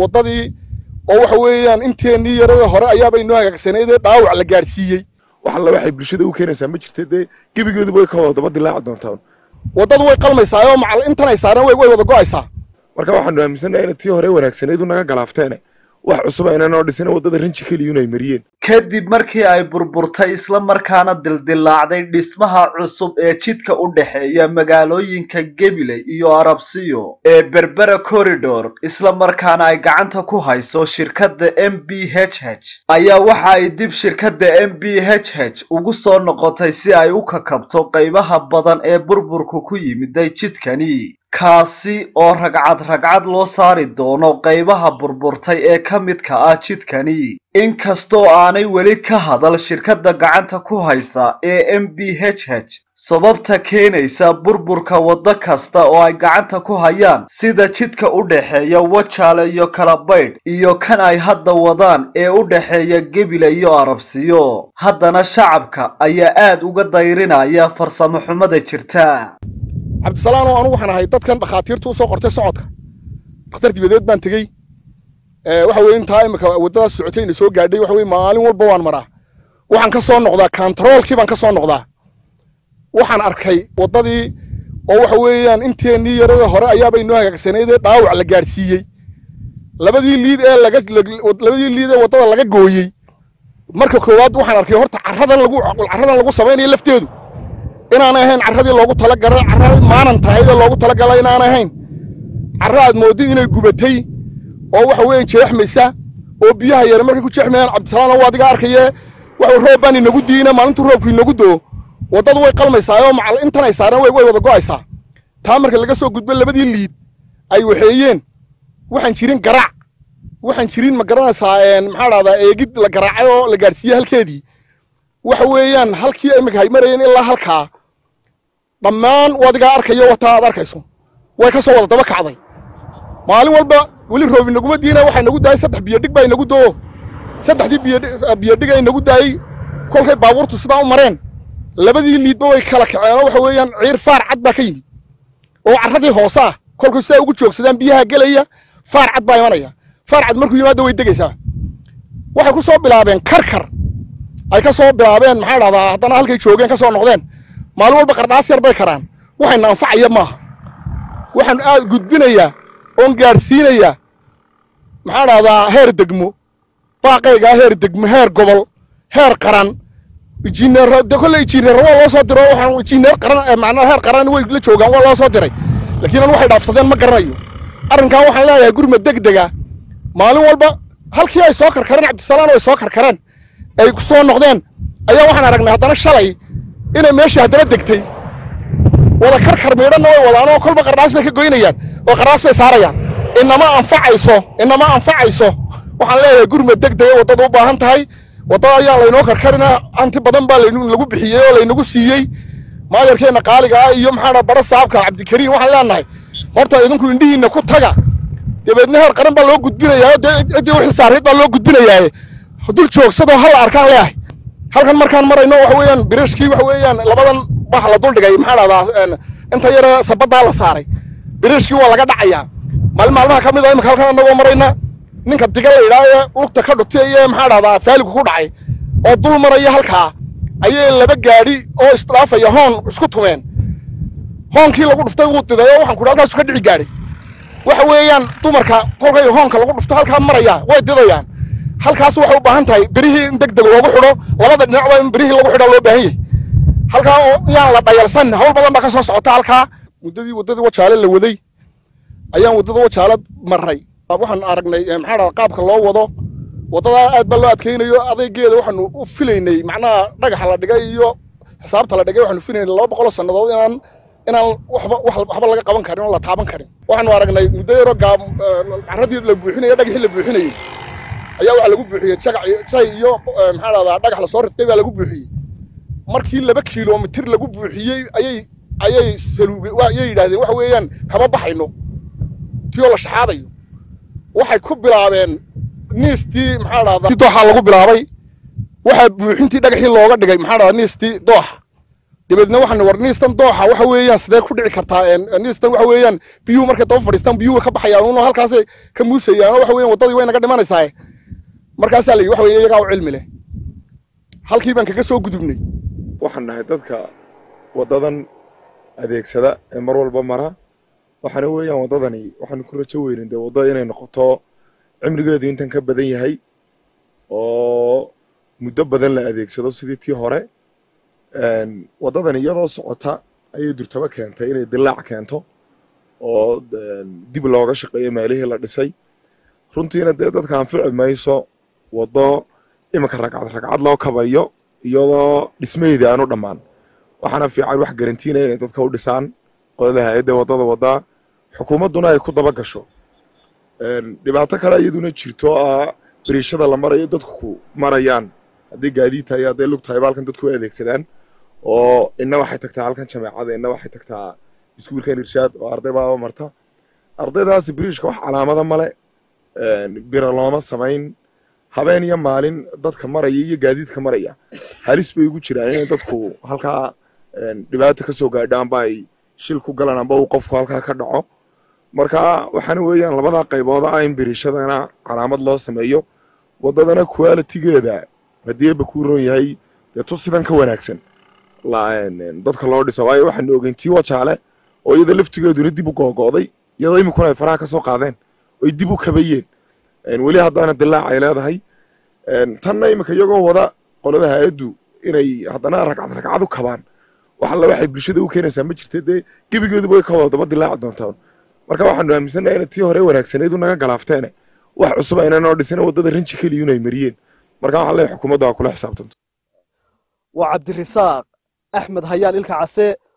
waddadii oo waxa weeyaan inteennii yarada hore ayaaba inoo hagaagsaneydee dhaawac la gaadhsiiyey wax alla waxay bulshada u keenaysaa ma jirta dee gebigeeduba way ka wada daba dilaaci doontaa waddadu way qalmaysaa oo macal intan ay saareen way way wada go'aysaa marka waxaanu aaminsannahay inay tii hore wanaagsaneedu naga galaafteene wax cusub aynanoo dhisina waddada rinji keliyun ay mariyeen kadib markii ay burburtay isla markaana dildilaacday dhismaha cusub ee jidka u dhexeeya magaalooyinka gabiley iyo arabsiyo ee berbera corridor isla markaana ay gacanta ku hayso shirkadda m b h h ayaa waxa ay dib shirkadda m b h h ugu soo noqotay si ay u kakabto qaybaha badan ee burburku ku yimiday jidkani kaasi oo ragcad ragcad loo saari doono qaybaha burburtay ee ka midka ah jidkani inkastoo aanay weli ka hadal shirkadda gacanta ku haysa ee m b h h sababta keenaysa burburka waddo kasta oo ay gacanta ku hayaan sida jidka u dhexeeya wajaale iyo kalabaydh iyo kan ay hadda wadaan ee u dhexeeya gebile iyo arabsiyo haddana shacabka ayaa aad uga dayrinaya farsamo xumada jirta cabdisalaam oo anugu waxaan ahay dadkan dhakhaatiirtu u soo qortay socodka dhakhtar dibadeed baan tegey waxa weye intaa imika waddadaas socotay ina soo gaadhay waxa weye maalin walba waan maraa waxaan ka soo noqdaa kantaroolkii baan ka soo noqdaa waxaan arkay waddadii oo waxa weeyaan inteennii yarada hore ayaaba inoo hagaagsaneydee dhaawac la gaadhsiiyey labadii liid ee laga labadii liid ee waddada laga gooyey marka koowaad waxaan arkay horta carradan lagu carradan lagu samaynayo lafteedu inaanay ahayn carradii loogu talagalay carra maanan tahay ee loogu talagalay inaanay ahayn carra aad moodid inay gubatay oo waxa weeye jeexmaysa oo biyaha yare markay ku jeexmayaan cabdisalaam waa adiga arkayee waxa roob baan inagu diina maalintuu roobku inagu doo waddadu way qalmaysaa oo macal intan ay saareen way way wada go'aysaa taa marka laga soo gudbo labadii liid ay waxeeyeen waxaan jirin garaac waxaan jirin ma garanaysaa maxaa dhahdaa eegid la garaacay oo la gaadhsiiyey halkeedii waxa weeyaan halkii imika hay marayeen ilaa halkaa dhammaan wadigaa arkayo wataa aad arkayso way ka soo wada daba kacday maalin walba weli roob inaguma diina waxaa inagu daayey saddex biyodhig baa inagu doo saddexdii biyodhiga inagu daayey kolkay baabuurtu sidaa u mareen labadii liidba way kala kaceen oo waxa weeyaan ciir faar cad baa ka yimid oo carradii hoose ah kolkay sidaa ugu joogsadaan biyaha gelaya faar cad baa imanaya faar cad markuu yimaado way degaysaa waxay ku soo bilaabeen karkar ay ka soo bilaabeen maxaa dhahdaa haddana halkay joogeen ka soo noqdeen maalin walba qardhaas yar bay karaan waxayna anfacaya maaha waxaan aad gudbinayaa oon gaadhsiinayaa maxaa dhahdaa heer degmo baaqaygaa heer degmo heer gobol heer qaran injineero de kolle injineero waa loo soo diro waxaan injineer qaran macnaa heer qaran way la joogaan waa loo soo diray laakiin an waxay dhaafsadeen ma garanayo arrinkan waxaan leeyahay gurma degdega maalin walba halkii ay soo karkareen cabdisalaam ay soo karkareen ay ku soo noqdeen ayaa waxaan aragnay haddana shalay inay meeshii haddana degtay wada karkar miidhanna way wadaan oo kolba qardhaas bay ka goynayaan oo qardhaas bay saarayaan inama anfacayso inama anfacayso waxaan leeyahay gurma degdega waddada u baahan tahay waddada ayaa laynoo karkarina hanti badan baa lagu bixiyey oo laynagu siiyey maayarkeenna qaaliga ah iyo maxaa bara saabka cabdikariim waxaan leenahay horta idinku indhihiinna ku taga dabeedna heer qaran baa loo gudbinayaa dee ciddii u xilsaarayd baa loo gudbinayaa dul joogsadoo hal arkaan leeyahay halkan markaan marayno waxa weeyaan birishkii waxa weeyaan labadan bax la dul dhigay maxaa dhahdaa inta yara sabaddaa la saaray birishkii waa laga dhacayaa maalin maalmaha ka mid a imika halkan annagoo marayna ninka diga la yidhaha ee lugta ka dhutay iyo maxaa dhahdaa faaligu ku dhacay oo dul maraya halkaa ayay laba gaadhi oo isdhaafaya hoon isku tumeen hoonkii lagu dhuftay wuu diday oo waxaan ku halkaasu ka dhici gaadhay waxa weeyaan dumarka kolkay hoonka lagu dhufto halkaa maraya way didayaan halkaas waxay u baahan tahay berihii in deg deg loogu xidho labada dhinacba in berihii lagu xidho loo baahan yahay halkaa oo yaan la dhayalsan hawl badan baa ka soo socota halkaa muddadii waddadii wajaale la waday ayaan waddada wajaale marray waxaan aragnay maxaa dhahda qaabka loo wado waddadaa aad baa loo adkaynayo adaygeeda waxaanu u filaynay macnaha dhagaxa la dhigay iyo xisaabta la dhigay waxaanu filaynay laba boqoloo sannadood inaan inaan waxba waxba laga qaban karin oo la taaban karin waxaanu aragnay muddo yaroo gaab carradii la buuxinayay dhagaxii la buuxinayey ayaa waxaa lagu buuxiyey jagac jay iyo maxaa dhahdaa dhagax lasoo ridqay baa lagu buuxiyey markii laba kiiloomitir lagu buuxiyey ayay ayay saluuge ayay yidhaahdeen waxa weeyaan kama baxayno tiyoo la shaxaadayo waxay ku bilaabeen niistii maxaa dhahdaa dooxaa lagu bilaabay waxaa buuxintii dhagaxii looga dhigay maxaa dhahdaa niistii dooxa dabeedna waxaan war niistan dooxa waxa weeyaan sidee ku dhici kartaa niistan waxa weeyaan biyuhu markay daba fadhiistaan biyuhu ka baxayaan uno halkaasay ka muusayaan waxa weeyaan waddadii way naga dhimanaysaa markaasaa la yidhi waxa weeye iyagaa u cilmi leh halkii baan kaga soo gudubnay waxaan nahay dadka waddadan adeegsada ee mar walba mara waxaana weeyaan waddadani waxaanu ku rajo weynin dee wadda inay noqoto cimrigeedu intan ka badan yahay oo muddo badan la adeegsado sidii tii hore waddadan iyadoo socota ayay durtaba keentay inay dilaac keento oo dib looga shaqeeyo meelihii la dhisay runtiina dee dadka anfici mayso waddo iminka ragcad ragcad loo kabayo iyadoo dhismaheedii aanu dhammaan waxaana fiican wax garantiinaya inay dadka u dhisaan qolada hay-adda waddada waddaa xukuumadduna ay ku daba gasho dhibaato kale iyaduna jirto ah beriishada la marayo dadku marayaan haddii gaadiid tahay hadday lug tahay ba halkan dadku u adeegsadaan oo inna waxay tagtaa halkan jameecada inna waxay tagtaa iskuulkan irshaad oo arday baaba marta ardaydaasi beriishka wax calaamada male biro looma samayn habeen iyo maalin dadka maraya iyo gaadiidka maraya halis bay ugu jiraan inay dadku halkaa dhibaata ka soo gaadho amba ay shil ku galaan amba uu qofku halkaa ka dhaco marka waxaana weeyaan labadaa qaybood ah in beriishadana calaamad loo sameeyo waddadana qualitigeeda haddii eeba kuu roon yahay dee tu sidan ka wanaagsan dadka loo dhiso waayo waxaanu ogeyn tii wajaale oo iyada laftigeeduna dib u googo'day iyadoo iminkuna ay faraha ka soo qaadeen oy dib u kabayeen weli haddaana dilaac ay leedahay tanna iminka iyagoo wada qolada hay-addu inay haddana ragcad ragcad u kabaan wax alla waxay bulshada u keenaysaa ma jirta dee gebigeeduba way ka wada daba dilaaci doontaan marka waxaanu aaminsannahay inay tii hore wanaagsaneedu naga galaafteene wax cusub ayna noo dhisina waddada rinji keliyun ay mariyeen marka waxaa leeyahay xukuumadda waa kula xisaabtanto waa cabdirisaaq axmed hayaan ilka case